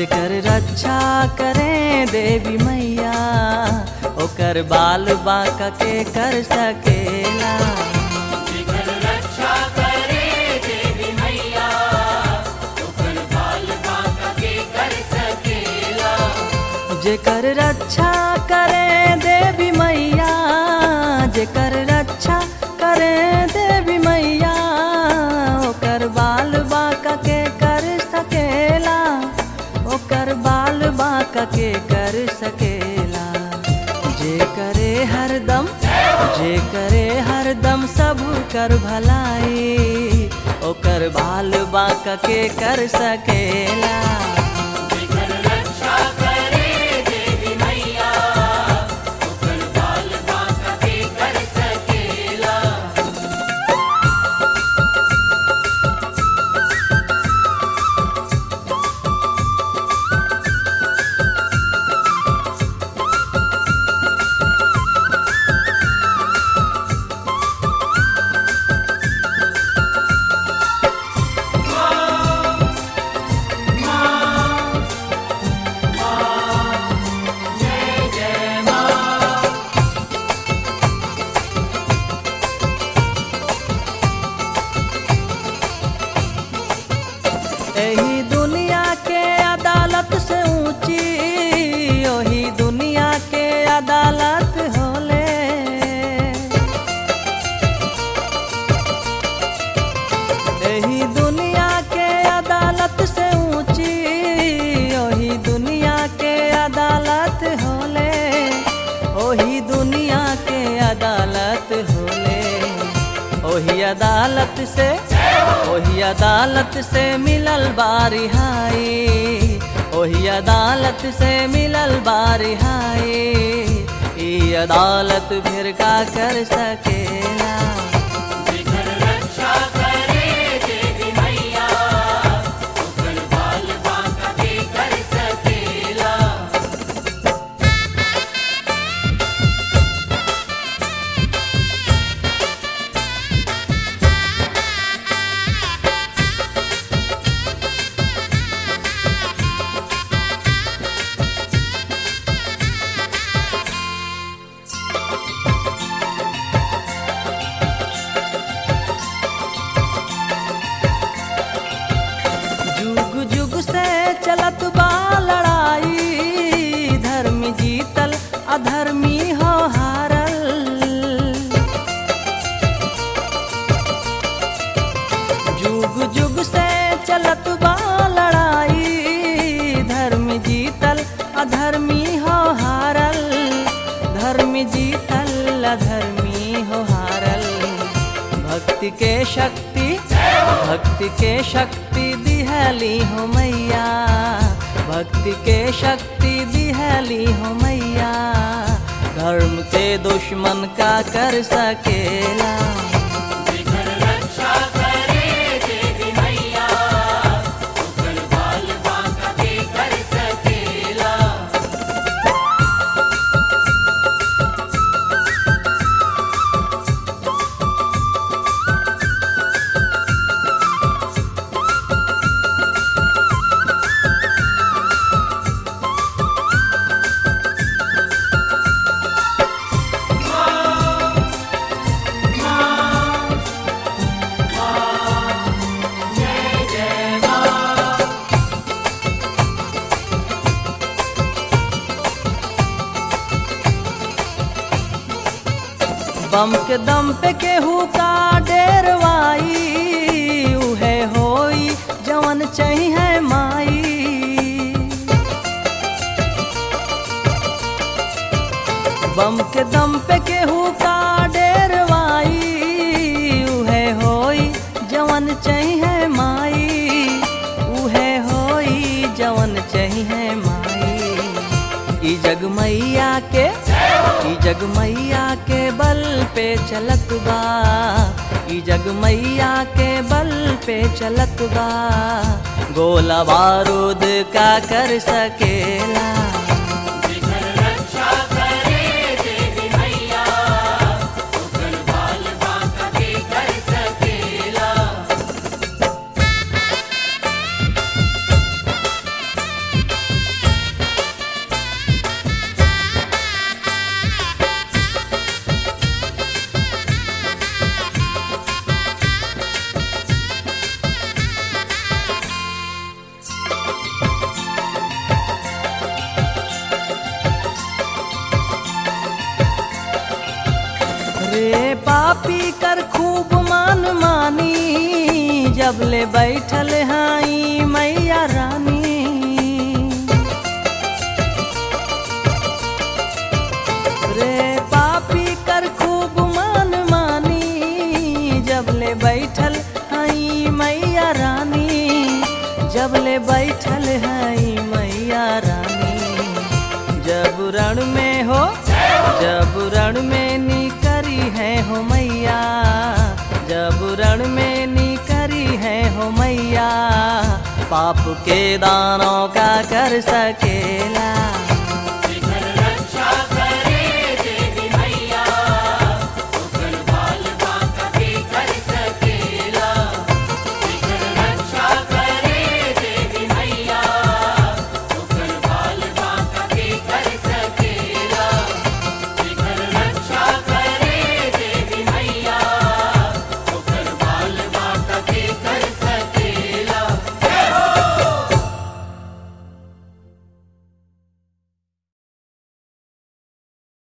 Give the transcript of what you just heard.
जेकर रक्षा करे देवी मैया ओकर बाल बाका के कर सकेला जेकर रक्षा करे देवी मैया ओकर बाल बाका के कर सकेला जेकर रक्षा करे देवी मैया जेकर रक्षा करे देवी मैया ओकर बाल बाका के कर सकेला ओकर बाल बाका के कर सकेला जे करे हरदम जे करे हरदम सब कर भलाई ओकर बाल बाका के कर सकेला जेकर रक्षा करे देवी मैया ओकर बाल बाका के कर सकेला एही दुनिया के अदालत से ऊंची ओही दुनिया के अदालत होले एही दुनिया के अदालत से ऊंची ओही दुनिया के अदालत होले ओही दुनिया के अदालत होले ओही अदालत से ओही अदालत से मिलल बारिहाई ओही अदालत से मिलल बारिहाई ई अदालत फिर का कर सकेला जेकर रक्षा करे देवी मैया ओकर बाल बाका के कर सकेला जुग जुग से चलत बा लड़ाई धर्म जीतल अधर्मी हो हारल जुग जुग से चलत बा लड़ाई धर्म जीतल अधर्मी हो हारल धर्म जीतल अधर्मी हो हारल भक्ति के शक्ति भक्ति के शक्ति दिहली हो मैया भक्ति के शक्ति दिहली हो मैया धर्म के दुश्मन का कर सकेला जेकर रक्षा करे देवी मैया ओकर बाल बाका के कर सकेला बम के दम पे केहू का डेरवाई उहे होई जवन चाहिए माई बम के दम पे केहू का डेरवाई उहे होई जवन चाहिए माई उहे होई जवन चाहिए माई ई जग मैया के ई जग मैया के बल पे चलत बा ई जग मैया के बल पे चलत बा गोला बारूद का कर सकेला जेकर रक्षा करे देवी मैया ओकर बाल बाका के कर सकेला रे पापी कर खूब मान मानी जब ले बैठल हाई मैया रानी रे पापी कर खूब मान मानी जब ले बैठल हई मैया रानी जब ले बैठल हई मैया रानी जब रण में हो जब रण में निकरी है हो मैया जब रण में निकरी है हो मैया पाप के दानों का कर सकेला